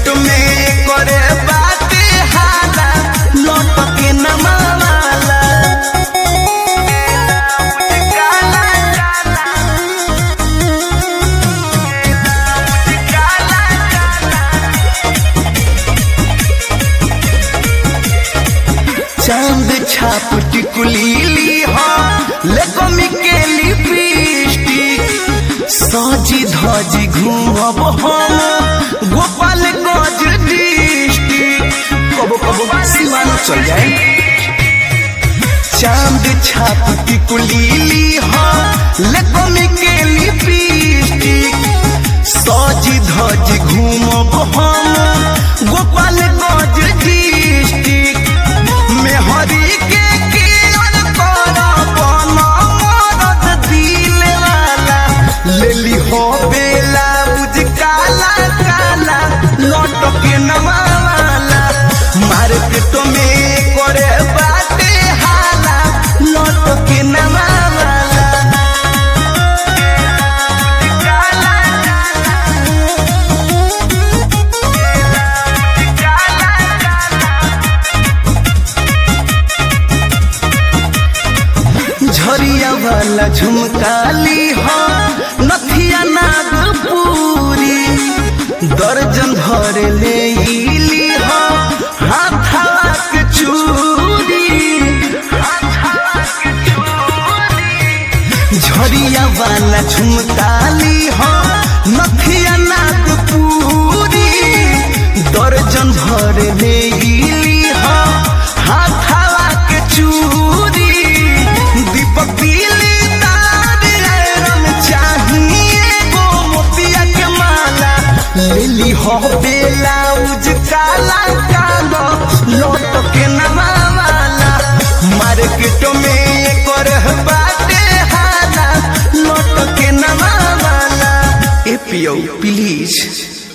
market में करे बाटे हाला लौट के नमावाला काला काला काला चांद छाप टिकुली ली हो लेको मिकेली लिपस्टिक सजी धजी घूमब हम गोपाल गंज डिस्ट्रिक्ट कबो कबो सीमान चल जाए चांद छाप टिकुली ली हो लेको मिकेली लिपस्टिक सजी धजी घूमब हम गोपाल गंज डिस्ट्रिक्ट मेहरी के केयर कर बन मरद दिल वाला लेली हो बेला बुझ काला काला लौट के नवाला मार्केट में करे बाटे हाला लौट के नवाला काला झरिया वाला झुमकाली हो नथिया नागपुरी दर्जन भर ले इली हो हाथवा के चूड़ी झरिया वाला झुमकाली हो नथिया नागपुरी दर्जन भर ले इली हो हाथवा के चूड़ी दीपक दिली तार रंग चाहिए गो मोतिया के माला लेली हो बेलाउज काला कालो लौट के नवाला मार्केट में कर बाटे हाला लौट के नवाला ए पियो प्लीज